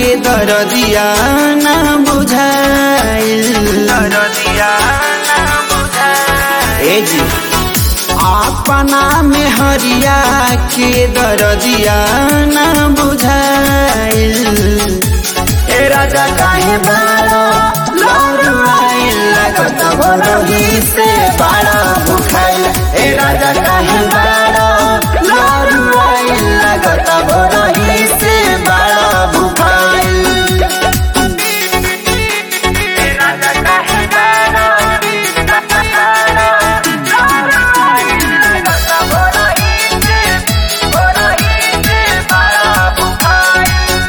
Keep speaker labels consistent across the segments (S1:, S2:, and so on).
S1: के दरदिया ना बुझाइल दरदिया ना बुझाइल ए जी अपना में हरिया के दरदिया ना बुझाइल ए राजा काहे बाड़ा लौड़ाइल लगत भोरही से बाड़ा भुखाइल ए राजा काहे बाड़ा लौड़ाइल लगत भोरही से बाड़ा भुखाइल ए राजा काहे बाड़ा लौड़ाइल लगत भोरही से भोरही से बाड़ा भुखाइल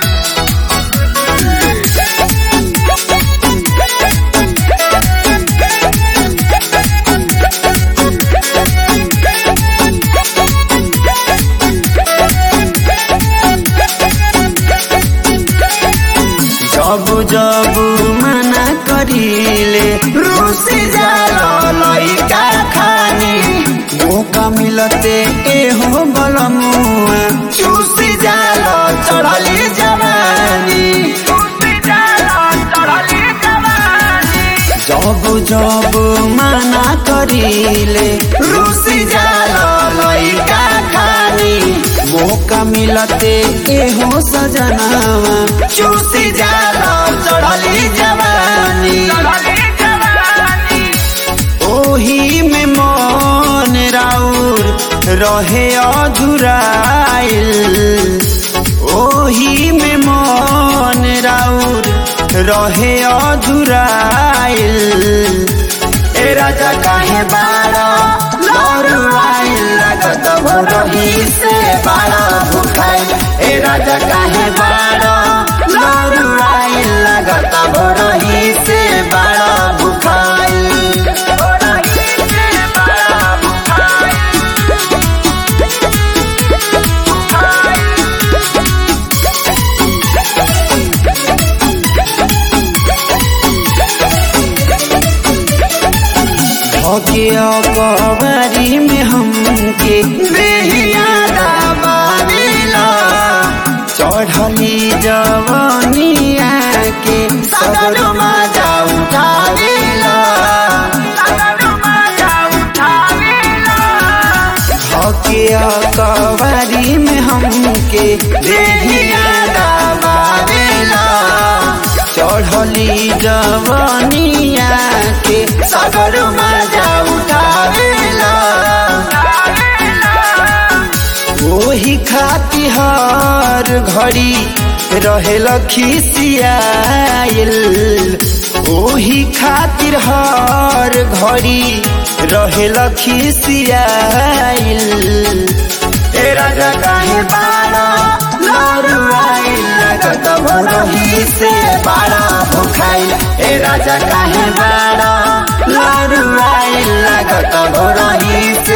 S1: जब जब मना करीले रूस जाला लइका खानी मौका मिलते एहो बलमुआ चूस जाला चढ़ली जवानी जब जब मना करीले रूस जाला लइका खानी मौका मिलते एहो सजनावा चूसी जाला चढ़ली जवानी ओही में मन राउर रहे अधुराइल ओही में मन राउर रहे अधुराइल ए राजा काहे बाड़ा लौड़ाइल लगत भोरही से बाड़ा भुखाइल ए राजा काहे बाड़ा लौड़ाइल लगत भोरही से बाड़ा भुखाइल भोरही से बाड़ा भुखाइल धोके कबारी में हमके बेहिया दबावेला चढ़ली जवनिया के सदर मजा उठावेला धोके कबारी में हमके बेहिया दबावेला चढ़ली जवनिया के सगर मजा उठावेला ओही खाती हर घड़ी रहेल खिसियाइल ओही खातिर हर घड़ी रहेल खिसियाइल ए राजा काहे बाड़ा लौड़ाइल लगत भोरही से बाड़ा भुखाइल ए राजा काहे बाड़ा लौड़ाइल लगत भोरही से